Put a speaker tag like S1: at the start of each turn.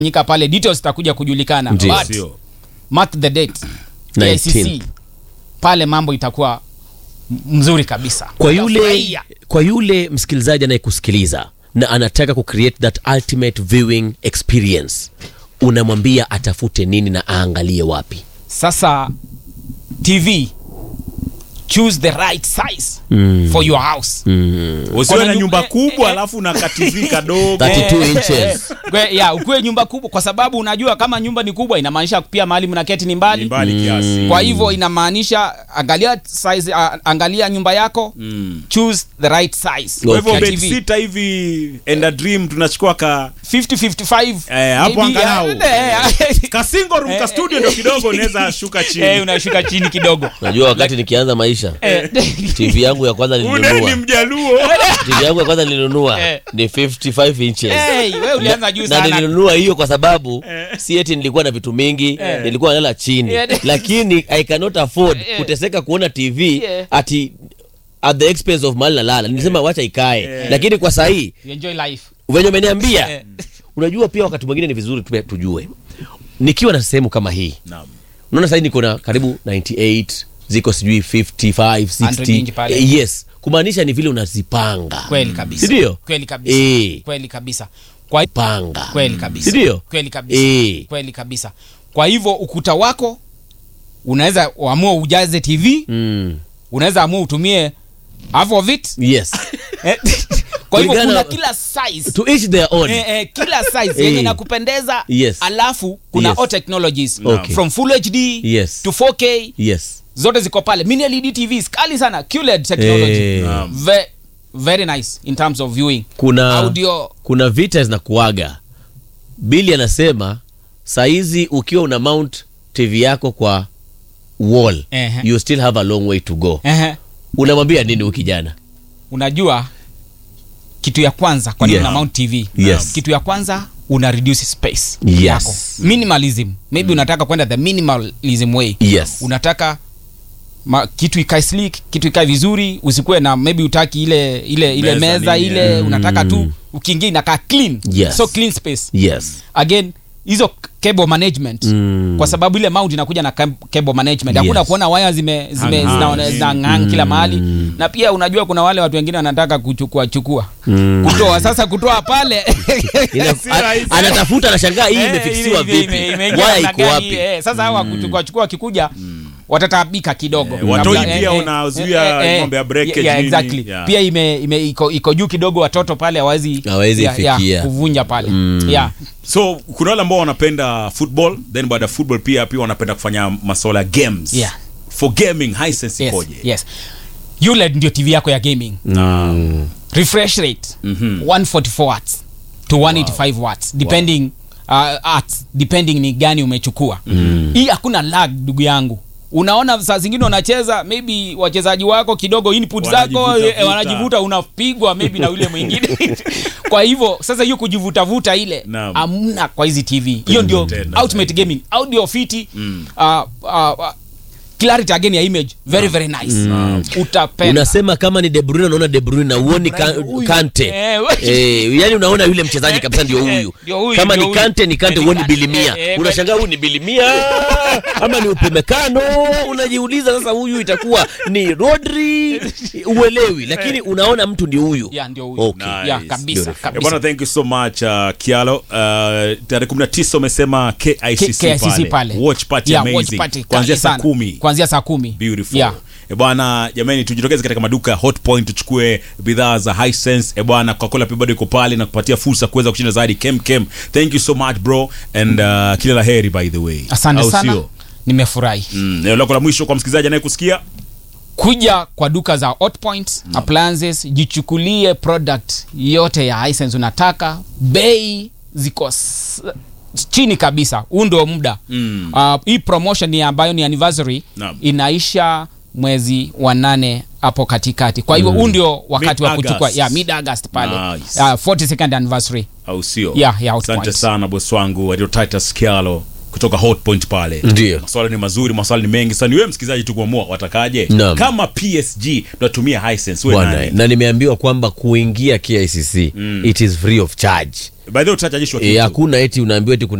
S1: nyika pale details zitakuja kujulikana
S2: Ndiyo.
S1: but
S3: Sio.
S1: mark the date
S2: 19.
S1: KICC pale mambo itakuwa m- mzuri kabisa
S2: kwa yule
S1: Utafurahia.
S2: kwa yule msikilizaji anayekusikiliza na anataka kucreate that ultimate viewing experience unamwambia atafute nini na aangalie wapi
S1: sasa tv choose the right size for your house
S3: usiwe
S1: Kuna
S3: na
S1: nyu-
S3: nyumba
S1: eh,
S3: kubwa
S1: eh,
S3: alafu na kativi kadogo
S2: 32
S1: Eh,
S2: inches.
S1: Kwe- ya ukuwe nyumba kubwa kwa sababu unajua kama nyumba ni kubwa inamaanisha pia mahali mnaketi ni mbali
S3: Ni mbali kiasi
S1: kwa hivyo inamaanisha angalia size, uh, angalia nyumba yako choose the right size
S3: kwa hivyo
S1: ya
S3: bed
S1: TV.
S3: sita hivi enda dream tunachukua ka
S1: 50 55
S3: Eh, hapo
S1: maybe,
S3: angalau.
S1: eh, eh,
S3: ka single room ka studio ndo kidogo unaweza shuka
S1: eh,
S3: chini
S1: unashuka chini kidogo
S2: najua wakati nikianza maisha
S1: Eh,
S2: tv yangu ya kwanza
S3: une ni
S2: nilinunua
S3: mjaluo
S2: tv yangu ya kwanza nilinunua
S1: Eh.
S2: ni 55 inches
S1: hey, wewe ulianza juu
S2: na
S1: sana
S2: nilinunua hiyo kwa sababu si eti nilikuwa na vitu mingi nilikuwa nalala chini
S1: Yeah.
S2: lakini i cannot afford
S1: Yeah.
S2: kuteseka kuona tv
S1: Yeah.
S2: ati at the expense of mali nalala nilisema wacha ikae lakini kwa sahii
S1: You enjoy life
S2: venye umeniambia
S1: Eh.
S2: unajua pia wakati mwingine ni vizuri tupe- tujue nikiwa na sehemu kama hii
S3: Naam.
S2: unaona sahii niko na karibu 98 ziko sijui 55
S1: 100 inch
S2: 60
S1: pale.
S2: eh, yes kumaanisha ni vile unazipanga
S1: kweli kabisa
S2: sindio
S1: kweli kabisa
S2: Eh.
S1: kweli kabisa kwa
S2: panga
S1: kweli kabisa
S2: sindio
S1: kweli kabisa
S2: Eh.
S1: kweli kabisa kwa hivyo ukuta wako unaweza uamua ujaze tv
S2: mm.
S1: unaweza amua utumie half of it
S2: yes
S1: Eh, kwa hivyo
S2: Kulingana-
S1: kuna kila size
S2: to each their own
S1: Eh, eh, kila size
S2: Eh.
S1: yenye nakupendeza
S2: Yes.
S1: alafu kuna
S2: Yes.
S1: all technologies
S2: Okay.
S1: from full hd
S2: Yes.
S1: to 4k
S2: yes
S1: zote ziko pale mini led tvs kali sana QLED technology
S2: Eh.
S3: Naam.
S1: Ve, very nice in terms of viewing
S2: kuna
S1: audio
S2: kuna vita zinakuaga bili anasema saizi ukiwa una mount tv yako kwa wall
S1: Ehe.
S2: you still have a long way to go
S1: Ehe.
S2: unamwambia nini huyu kijana
S1: unajua kitu ya kwanza kwa nini
S2: Yeah.
S1: una mount tv
S2: Yes.
S1: kitu ya kwanza una reduce space
S2: Yes.
S1: yako minimalism maybe unataka kwenda the minimalism way
S2: yes
S1: unataka ma, kitu ikae sleek kitu ikae vizuri usikuwe na maybe utaki ile ile ile
S3: Meza
S1: meza,
S3: nini,
S1: ile
S3: yeah.
S1: unataka tu ukiingia inakaa clean
S2: Yes.
S1: so clean space
S2: yes
S1: again hizo cable management
S2: Mm.
S1: kwa sababu ile mount inakuja na cam- cable management hakuna
S2: Yes.
S1: kuona waya zime zime
S3: Hang-
S1: zinaone-
S3: hang.
S1: zinang'ang kila mahali na pia unajua kuna wale watu wengine wanataka kuchukua chukua kutoa sasa kutoa pale
S2: Ina-
S3: Si
S2: a-
S3: rahisi.
S2: anatafuta anashangaa hii
S1: Eh,
S2: imefiksiwa
S1: ime- ime-
S2: vipi
S1: imeingia
S2: waya
S1: namna
S2: iko
S1: gani,
S2: wapi
S1: eh, sasa hawa kuchukua chukua wakikuja watataabika kidogo
S3: Eh, watoi
S1: Kabla-
S3: pia
S1: eh, eh,
S3: unazuia
S1: eh, eh,
S3: mambo ya breakage
S1: yeah,
S3: nini.
S1: exactly.
S3: Yeah.
S1: pia ime, ime iko, iko juu kidogo watoto pale hawezi
S2: Hawezi
S1: yeah, yeah,
S2: fikia.
S1: kuvunja pale yeah.
S3: so kuna wale ambao wanapenda football then baada ya football pia pia wanapenda kufanya masuala ya games
S1: Yeah.
S3: for gaming hisense
S1: yes,
S3: ikoje
S1: yes. ULED ndio tv yako ya gaming
S3: Naam.
S1: refresh rate 144 watts to 185 watts depending uh, at depending ni gani umechukua hii hakuna lag ndugu yangu unaona saa zingine unacheza maybe wachezaji wako kidogo input zako
S3: Wanajivuta
S1: eh,
S3: vuta.
S1: wanajivuta unapigwa maybe na yule mwingine kwa hivyo sasa hiyo kujivutavuta ile
S3: Naam.
S1: amna kwa hizi tv hiyo ndio
S3: Tena
S1: ultimate gaming audio fiti uh, uh, uh, clarity again ya image very very nice utapenda
S2: unasema kama ni De Bruyne unaona De Bruyne na uoni ka,
S1: Huyu.
S2: Kante
S1: Eh,
S2: eh, yani unaona yule mchezaji kabisa ndio huyu
S1: Ndio huyu,
S2: kama
S1: ndio
S2: ni
S1: huyu.
S2: Kante ni Kante
S1: Eh,
S2: uoni
S1: Kante.
S2: bilimia
S1: Eh, eh,
S2: unashangaa huyu ni bilimia ama ni upemekano unajiuliza sasa huyu itakuwa ni Rodri uelewi lakini unaona mtu ndio huyu
S1: Yeah, ndio huyu.
S2: Okay.
S3: Nice.
S1: Yeah, kabisa,
S2: Beautiful.
S1: kabisa.
S3: Eh, bwana thank you so much uh, kialo uh, tarehe 19 umesema KICC,
S1: K- KICC pale.
S3: watch party
S1: Yeah,
S3: amazing
S1: watch party
S3: kuanzia
S1: kali
S3: saa
S1: sana.
S3: kumi
S1: kuanzia saa kumi
S3: beautiful
S1: Yeah.
S3: e bwana jamani tujitokeze katika maduka ya hot point tuchukue bidhaa za hisense e bwana coca-cola pia bado iko pale na kupatia fursa kuweza kushinda zaidi kem kem thank you so much bro and uh, kila la heri by the way
S1: asante
S3: Au
S1: sana
S3: sio?
S1: nimefurahi
S3: mm, neno lako la mwisho kwa msikilizaji anayekusikia
S1: kuja kwa duka za hotpoint appliances jichukulie product yote ya hisense unataka bei ziko s- chini kabisa huu ndio muda
S3: Mm.
S1: uh, hii promotion ni ambayo ni anniversary
S3: Naam.
S1: inaisha mwezi wa nane hapo katikati kwa hivyo huu ndio wakati wa
S3: Mid-August.
S1: kuchukua yeah, mid august pale
S3: Nice.
S1: uh, 42nd anniversary
S3: au sio
S1: Yeah, yeah, Hot
S3: asante
S1: Point.
S3: sana bosi wangu adio titus kialo kutoka hot point pale
S2: Ndio.
S3: maswala ni mazuri maswala ni mengi sasa ni wewe msikilizaji tu kuamua watakaje
S2: Naam.
S3: kama psg tunatumia hisense wewe
S2: Bwana,
S3: nani
S2: na nimeambiwa kwamba kuingia KICC it is free of charge
S3: by the way utachajishwa
S2: Eh,
S3: kitu
S2: hakuna eti unaambiwa eti kuna